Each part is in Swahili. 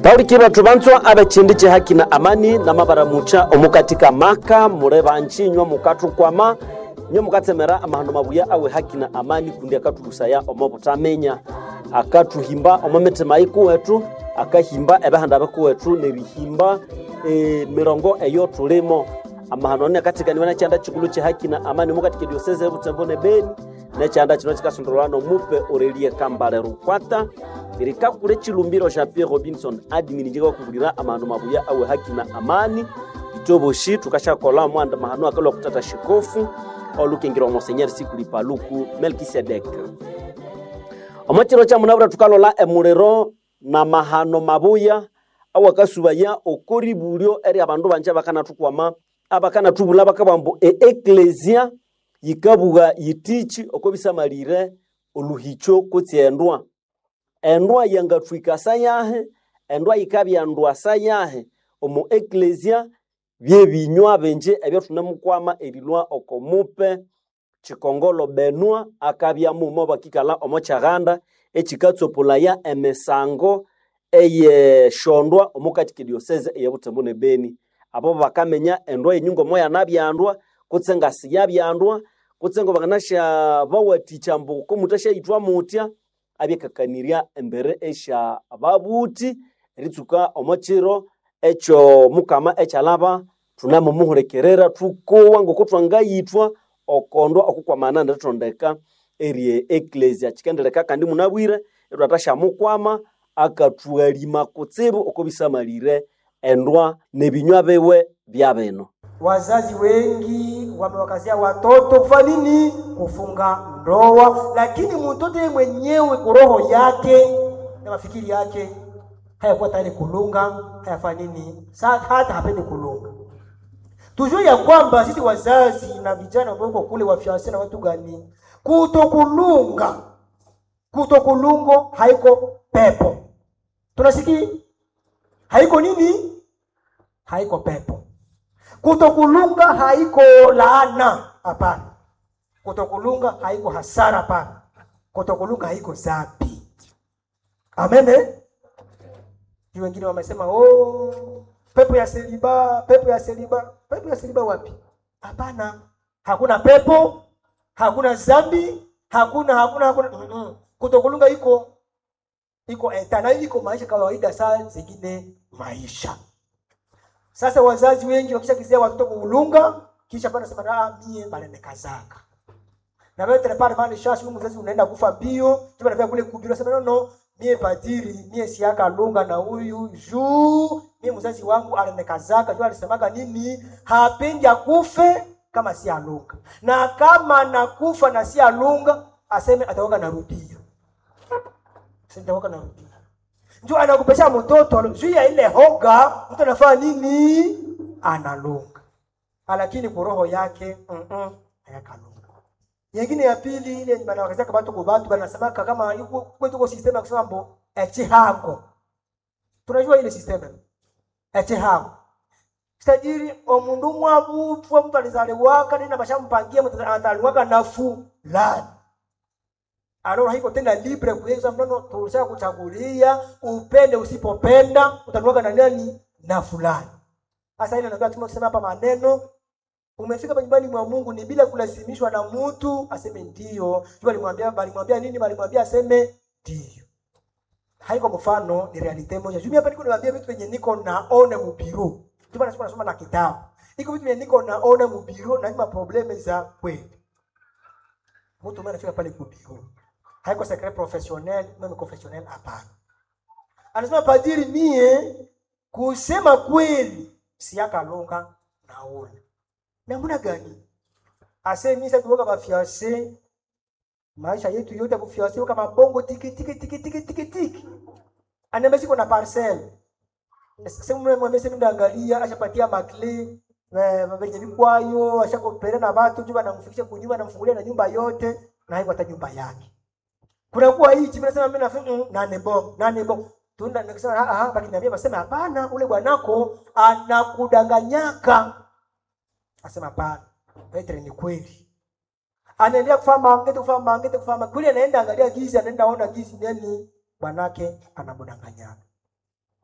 bauliki bathu banzwa abechindi chihaki na amani na mabaramucha omukatika maka mure banchinywa mukathukwama nywe mukatsemera amahano mabuya awe haki na amani kundi akathulusaya omo butamenya akathuhimba omo mitima ikuwethu akahimba ebihanda bikuwethu nerihimba e, mirongo eyo thulimo amahano ni akatikaniwa nekyanda chikulu chihaki na amani mukatika dioseze ebutembo ne beni nekyanda kino kikasondolwa nomupe orelie kambale rukwata lirikakule chilumbiro sha pierre robinson admin njikakubulira amahano mabuya awe haki na amani itoboshi tukashakola mwanda mahano akalwa kutata shikofu olukingirwa monsenyeri sikuli paluku melkisedek omo chiro kya munabura tukalola emuliro na mahano mabuya awakasubaya okoribulyo eri abandu banje bakanathukwama abakanatubula bakabwambu eeklesia yikabuga yitichi oko bisamalire oluhicho kutsi endwa endwa yangathwika sayahe endwa yikabyandwa sayahe omu eklesia byebinywa binje ebyathunemukwama erilwa oko mupe chikongolo benwa akabyamumo bakikala omo chaghanda echikatsopolaya emisango eyeshondwa omukatike dioseze eyabutembo ne beni abo bakamenya endwa yenyungu omo yanabyandwa kutse ngasi yabyandwa kutse ngo bakanasha bawaticha mbu komutashaitwa mutya abyekakanirya embere esha babuti eritsuka omo chiro ekyo mukama ekyalaba tunamumuhulekerera thukowa ngoko twangayithwa okondwa okukwamana ndithondeka erie eklesia chikendeleka kandi munabwire etwatashamukwama akathuhalima kutsibu oko bisamalire endwa nebinywa biwe bya bino Wazazi wengi wamewakazia watoto kufanya nini? Kufunga ndoa, lakini mtoto yeye mwenyewe kwa roho yake na mafikiri yake hayakuwa tayari kulunga, hayafanya nini, Sa- hata hapendi kulunga. Tujue ya kwamba sisi wazazi na vijana ambao uko kule wafianse na watu gani, kutokulunga kutokulungo haiko pepo, tunasikia haiko nini, haiko pepo kutokulunga haiko laana, hapana. Kutokulunga haiko hasara, hapana. Kutokulunga haiko zambi. Amen. eh? Juu wengine wamesema oh, pepo ya seliba, pepo ya seliba. Pepo ya seliba wapi? Hapana, hakuna pepo, hakuna zambi, hakuna hakuna hakuna. Mm -mm. Kutokulunga iko iko etana, iko maisha kawaida, saa zingine maisha sasa wazazi wengi wakishakizia watoto kuulunga, kisha bana sema ah, mie balenekazaka na wewe tena pale mali shashi huyu mzazi unaenda kufa bio, kiba na kule kubiro sema no no, mie padiri mie siaka lunga na huyu juu mie mzazi wangu alenekazaka, juu alisemaka nini, hapendi akufe kama si alunga, na kama nakufa na si alunga, aseme ataoka narudia, sitaoka narudia ndio anakupesha mtoto juu ya ile hoga, mtu anafanya nini? Analunga, lakini kwa roho yake mm -mm, hayakalunga. Nyingine ya pili ile banawakazia kama tuko batu banasemaka kama yuko kwetu kwa system ya kusema mbo echihango. Tunajua ile system echihango. Tajiri omundu mwabupwa mtu alizaliwaka nina bashampangia mtu ataliwaka nafu lani alors haiko tena libre kuweza mfano tulisha kuchagulia upende usipopenda utanuaga na nani na fulani sasa ile ndio tumesema hapa maneno umefika pa nyumbani mwa Mungu ni bila kulazimishwa na mtu aseme ndio jua alimwambia alimwambia nini alimwambia aseme ndio haiko mfano ni realite moja juu hapa niko niwaambia vitu venye niko naona mubiru ndio maana nasoma na kitabu iko vitu venye niko naona mubiru na ima probleme za kweli mtu mmoja anafika pale kubiru haiko secret professionnel meme confessionnel hapana anasema padiri mie kusema kweli siakalunga naona namna gani ase mimi sasa tuoka mafiance maisha yetu yote kufiance kama bongo tiki tiki tiki tiki tiki tiki anaambia siko na parcel sasa mwe mwambie sasa ndaangalia ashapatia makle venye vikwayo ashakopelea na watu juu anamfikisha kunyumba anamfungulia na nyumba yote na haiko hata nyumba yake kunakuwa hii chimbe nasema mimi nafanya mm, nane bo nane bo tunda nikisema ah ah baki niambia basema hapana ule bwanako anakudanganyaka asema hapana Petro ni kweli anaendelea kufanya mangete kufanya mangete kufanya kweli anaenda angalia gizi anaenda ona gizi nani bwanake anamdanganyaka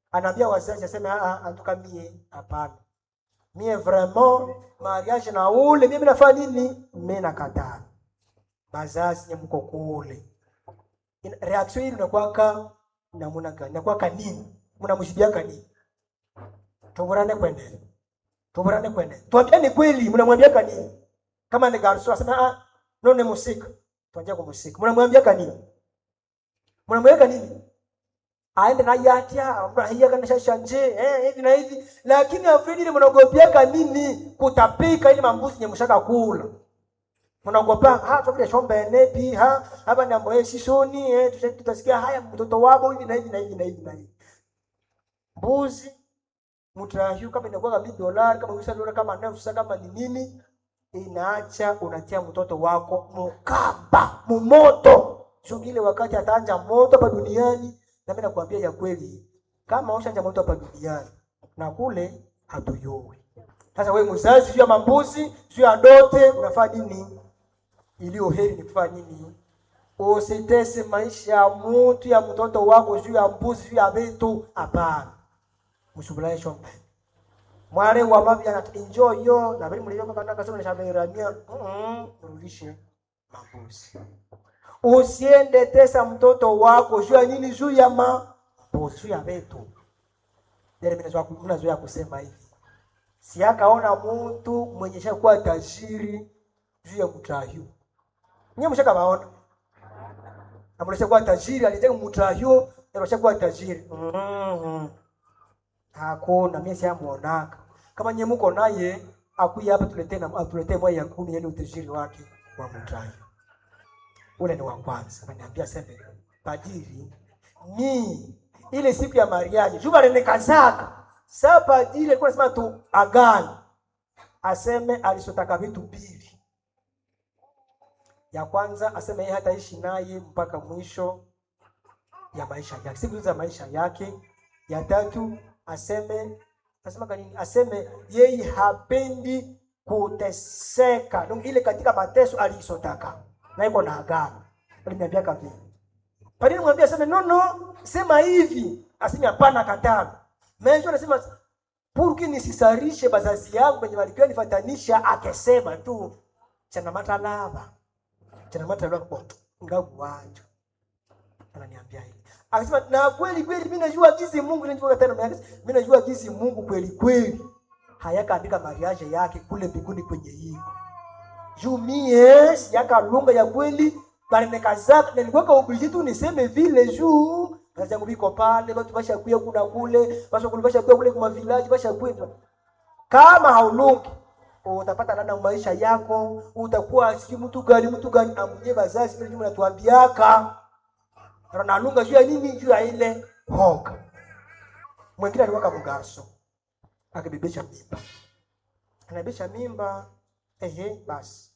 anaambia wazazi aseme "Ah, ah, antuka mie hapana mie vraiment mariage na ule mie minafanya nini mie nakataa bazazi nye mko kule Ina- reaction hili unakwaka namuna gani nakwaka nini mnamshibiaka nini tuburane kwendele tuburane kwendele tuambiane kweli mnamwambiaka nini kama ni garso asema ah no ni musika tuanjia kumusika mnamwambiaka nini mnamweka nini aende na yatia afurahia kana shashanje eh hivi na hivi lakini afredi ile mnaogopiaka nini kutapika ili mambuzi nyemshaka kula mnaogopa ha tokile shombe nepi ha hapa ni ambaye sisoni eh tuta- tutasikia haya mtoto wabo hivi na hivi na hivi na hivi na hivi mbuzi mtrahiu kama inakuwa kama dolari kama usa dola kama nafsa kama ni nini inaacha unatia mtoto wako mukamba mumoto shugile wakati ataanja moto hapa duniani na mimi nakwambia ya kweli kama ushanja moto hapa duniani na kule hatuyoi sasa wewe mzazi juu ya mambuzi juu ya dote unafanya nini iliyo heri ni kufanya nini usitese maisha ya mtu ya mtoto wako juu ya mbuzi juu ya vitu hapana mshubulaye shombe mwale wa mavi ana enjoy yo na bali mlioka kana kasema ni shaberamia mm mrudishe mambuzi usiende tesa mtoto wako juu ya nini juu ya mambuzi juu ya vitu ndio mimi nazoea nazoea kusema hivi si akaona mtu mwenye shakuwa tajiri juu ya mtahiu nyie mshaka baona amulesha kuwa tajiri alitaka mtahiu ndio shakuwa tajiri mm hakuna mimi siamuonaka kama nyie mko naye akuya hapa tuletee na atuletee moja ya kumi yani utajiri wake wa mtahiu ule ni wa kwanza ananiambia sema padiri ni ile siku ya mariaji juba lenekazaka saa padiri alikuwa anasema tu agani aseme alisotaka vitu mbili ya kwanza aseme yeye hataishi naye mpaka mwisho ya maisha yake siku za maisha yake ya tatu aseme asema kanini aseme yeye hapendi kuteseka donc ile katika mateso aliisotaka na iko na agano aliniambia kavi padiri mwambia aseme no no sema hivi aseme hapana katana menjo anasema purki nisisarishe bazazi yangu benye walikuwa nifatanisha akesema tu chana matalava chana matalava kwa ngavu wacho ananiambia hivi akasema na kweli kweli mimi najua jinsi Mungu ninajua tena mimi najua jinsi Mungu kweli kweli hayakaandika mariage yake kule mbinguni kwenye hii juu mie siyaka lunga ya kweli barinekazaka nilikuwaka oblige tu niseme vile juu kazi yangu biko pale watu bashakuya kuna kule bashakuya bashakuya kule kwa village bashakuya kama haulungi utapata lana maisha yako utakuwa si mtu gani mtu gani amunye bazazi vile jumla tuambiaka ranalunga juu ya nini juu ya ile hoga mwingine aliwaka mgarso akibebesha mimba anabebesha mimba ehe basi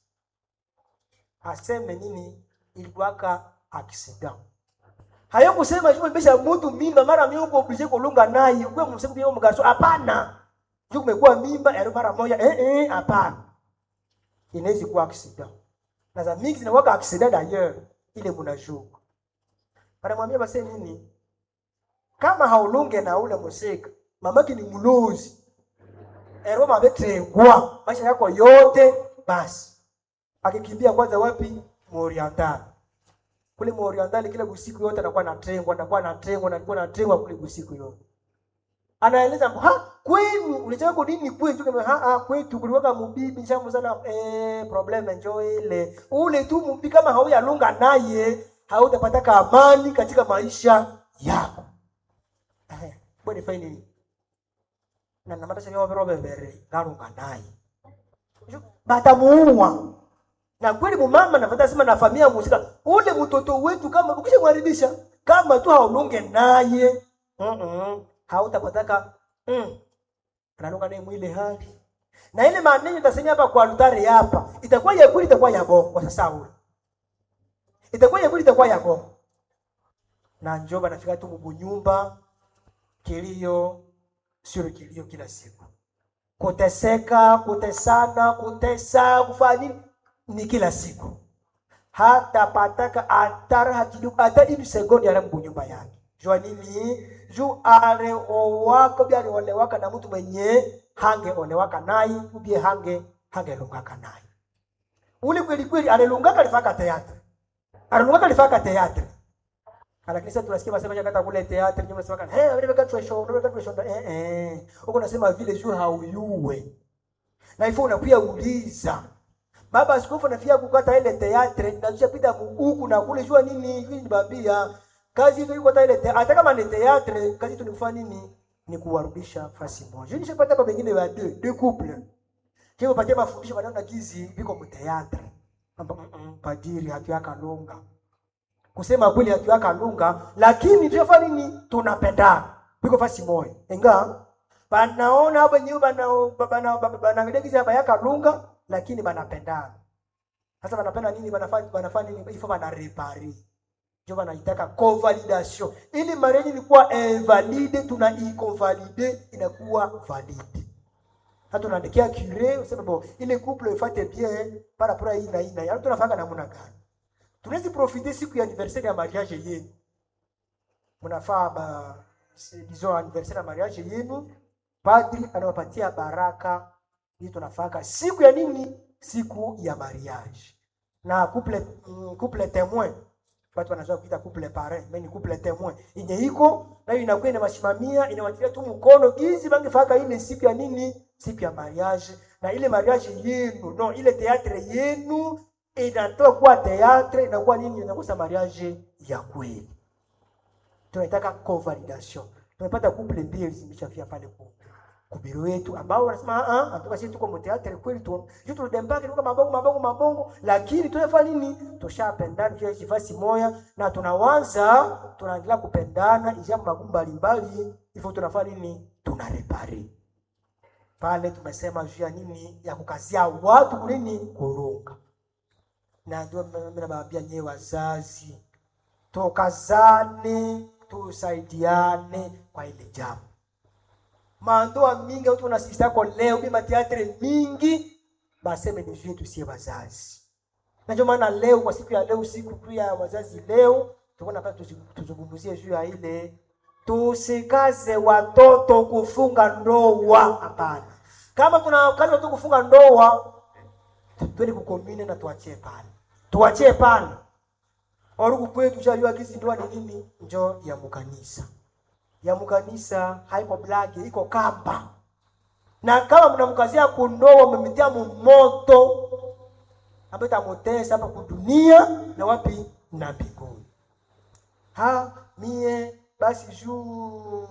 aseme nini ilikuwaka akisida hayo kusema juu besha mtu mimba mara mimi uko oblige kulunga naye kwa msemo yao mgarso hapana juu kumekuwa mimba ero mara moja eh eh hapana inaweza kuwa akisida na za mix na waka akisida d'ailleurs ile mnajua anamwambia basi nini kama haulunge na ule musika mamaki ni mlozi ero mabetrengwa maisha yako yote basi akikimbia kwanza wapi muorientali kule muorientali kile usiku yote anakuwa natrengwa anakuwa natrengwa anakuwa natrengwa kule usiku yote anaeleza ha kwenu ulichaka nini kwetu kama ha, ha kwetu kuliwaka mubibi shamu sana eh problem enjoy ile ule tu mubibi kama hauyalunga naye hautapata amani katika maisha yako eh bwana fine nini na namata sha yobe robe bere ngarunga naye batamuua na kweli mumama nafata sema na familia musika ule mtoto wetu kama ukishamharibisha kama tu haulunge naye mm -mm. hautapataka mm. analunga naye mwile hali na ile maneno tasema hapa kwa altare hapa itakuwa ya kweli itakuwa ya bongo sasa ule itakuwa ya kweli itakuwa ya bongo na njoba nafika tu mubunyumba kilio sio kilio kila siku kuteseka kutesana kutesa kufanya nini ni kila siku hata pataka atara hakidu hata ini sekondi ala mbunyumba yake jua nini juu areowaka bia aliolewaka na mtu mwenye hangeolewaka naye ubie hange hangelungaka naye ule kweli kweli alilungaka alifaka teatre alilungaka alifaka teatre lakini sasa tunasikia masema kata kule teatre nyuma sema hey wewe kaka tu show wewe kaka tu show eh eh huko nasema vile juu hauyuwe na hivyo unakuya uliza baba askofu anafia kukata ile teatre na tushapita huku na kule jua nini hivi ni babia kazi hiyo iko ile te, hata kama ni teatre kazi tu ni kufanya nini ni kuwarudisha fasi moja nishapata baba wengine wa deux deux couples kio patia mafundisho bado na kizi biko mu teatre Amba, mm, mm, padiri hatuaka lunga kusema kweli hatuaka lunga lakini tunafanya nini tunapendana biko fasi moja enga banaona hapa nyewe bana bana bana kizi hapa yaka lunga lakini banapendana sasa banapenda nini banafanya banafanya nini ifo bana repari ndio wanaitaka convalidation ili marriage ilikuwa invalide tuna iconvalide inakuwa valide hata unaandikia cure useme bon ile couple ifate bien par rapport à hii na hii na hii Alafu tunafanya namna gani tunaweza profiter siku ya anniversaire ya mariage yenu mnafaa ba si- disons anniversaire ya mariage yenu padri anawapatia baraka hii tunafaka siku ya nini siku ya mariage na couple mm, couple témoin watu wanazoea kuita couple parent mais ni couple témoin yenye iko nayo inakuwa inawasimamia inawatilia tu mkono gizi bangefaka ile siku ya nini siku ya mariage na ile mariage yenu no ile teatre yenu inatoka kuwa teatre inakuwa nini inakuwa mariage ya kweli tunaitaka convalidation tumepata couple mbili zimeshafia pale ku kubiro yetu ambao wanasema ah ah atoka sisi tuko mteatre kweli tu juu tulidembake tuko mabongo mabongo mabongo lakini tunafanya nini tushapendana kwa kifasi moya na tunawanza tunaendelea kupendana ijapo magumu mbalimbali hivyo tunafanya nini tunarepare pale tumesema juu ya nini ya kukazia watu kunini kurunga na ndio mimi nawaambia nyewe wazazi tukazane tusaidiane kwa ile jambo mandoa mingi watu wanasisitako leo bi mateatre mingi baseme ni juu yetu sie wazazi na ndio maana leo kwa siku ya leo siku kuu ya wazazi leo tuko napata tuzungumzie juu ya ile tusikaze watoto kufunga ndoa hapana kama kuna kazi watoto kufunga ndoa twende kukomine na tuachie pale tuachie pale oruku kwetu shajua kisi ndoa ni nini njo ya mukanisa ya mkanisa haiko blagi iko kamba na kama mnamkazia kundoa mmemetia moto ambayo itamutesa hapa kudunia na wapi na mbinguni ha mie basi juu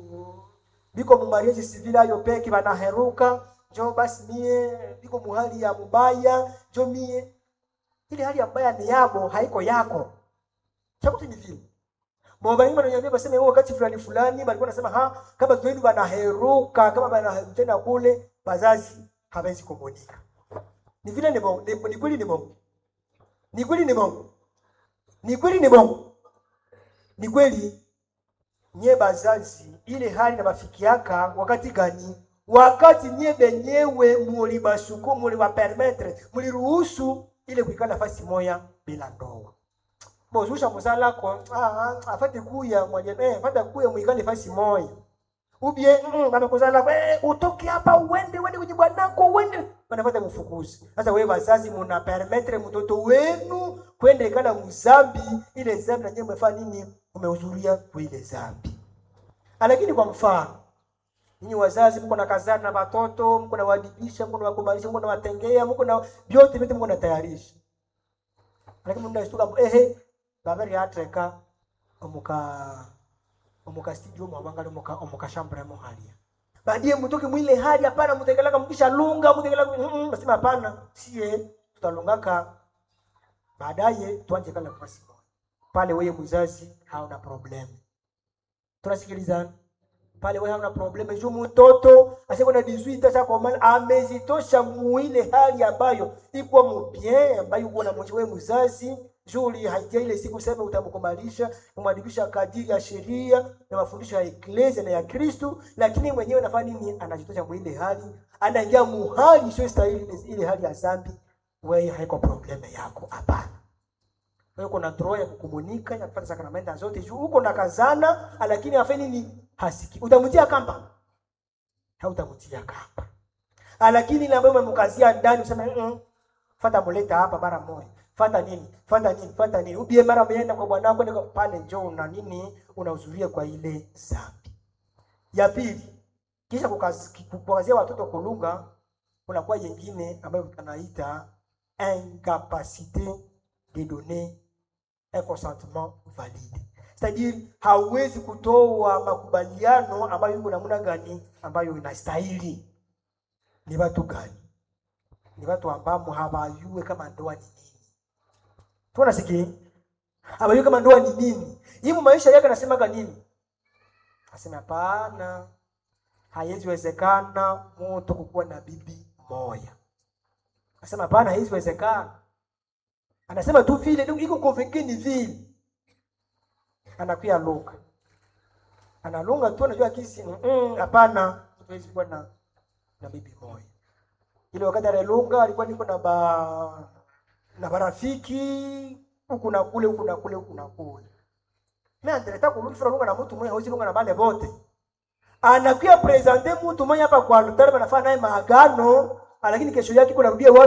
biko mumariezi sivile ayo peke banaheruka njo basi mie biko muhali ya mubaya njo mie ile hali ya mbaya ni yabo haiko yako chakuti ni vile Mwabaini wananiambia baseme huo wakati fulani fulani walikuwa nasema ha kama twenu banaheruka kama banatenda kule bazazi hawezi komunika. Ni vile ni bongo, ni kweli ni bongo. Ni kweli ni bongo. Ni kweli ni bongo. Ni kweli nye bazazi ile hali na mafikiaka wakati gani? Wakati nye benyewe muli basuku muli wa permettre muli ruhusu ile kuikala nafasi moya bila ndoa bozusha muzala ko ah, ah, afate kuya mwaje eh afate kuya muikale fasi moya ubie mm, bana kuzala eh utoke hapa uende uende kwenye bwanako uende banafata mfukuzi sasa wewe wazazi muna permettre mtoto wenu kwenda ikala mzambi ile zambi na nyinyi mmefanya nini umehudhuria kwa ile zambi lakini kwa mfano Ninyi wazazi mko na kazana na watoto, mko na wadibisha, mko na wakumbalisha, mko na watengea, mko na vyote vyote mko na tayarisha. Lakini mnda shtuka ehe babari atreka omuka omuka studio mwabanga omuka omuka shambra mo halia. Baadaye mtoke mwile hali hapana mtekelaka mkisha lunga mtekelaka mm, basema hapana sie tutalungaka baadaye tuanje kala kwa siku. Pale wewe mzazi hauna problem. Tunasikilizana? pale wewe hauna probleme juu mtoto asiko na 18 sasa kwa maana amezitosha muile hali ambayo iko mubien ambayo uko na mwenye wewe mzazi juli haitia ile siku sema utamkubalisha kumwadibisha kadiri ya sheria na mafundisho ya eklesia na ya Kristo lakini mwenyewe anafanya nini anajitosha muile hali anaingia muhali sio stahili ile hali ya zambi wewe haiko probleme yako hapana uko na droit ya kukumunika ya kupata sakramenta zote juu uko na kazana lakini afanye nini hasiki utamtia kamba hautamtia kamba lakini ile ambayo umemkazia ndani useme mm fata muleta hapa mara moja fata nini fata nini fata nini ubie mara umeenda kwa bwanako niko pale njoo una nini unahudhuria kwa ile zambi ya pili kisha kukazia watoto kulunga kunakuwa yengine ambayo tunaita incapacité de donner un consentement valide c'est-à-dire hauwezi kutoa makubaliano ambayo yuko namna gani ambayo inastahili ni watu gani ni watu ambao hawajue kama ndoa ni nini tunasikia hawajue kama ndoa ni nini hivi maisha yake anasemaga nini asema hapana haiwezekana mtu kukuwa na bibi moja asema hapana haiwezekana anasema tu vile iko convaincu ni vile anakuya lunga analunga tu anajua kisi hapana mm -mm, hatuwezi kuwa na na bibi moja ile wakati analunga alikuwa niko na ba na barafiki huku na kule huku na kule huku na kule mimi anataka kulunga lunga na mtu mmoja hauzi lunga na bale bote anakuya presente mtu mmoja hapa kwa altare, anafanya naye maagano, lakini kesho yake kuna rudia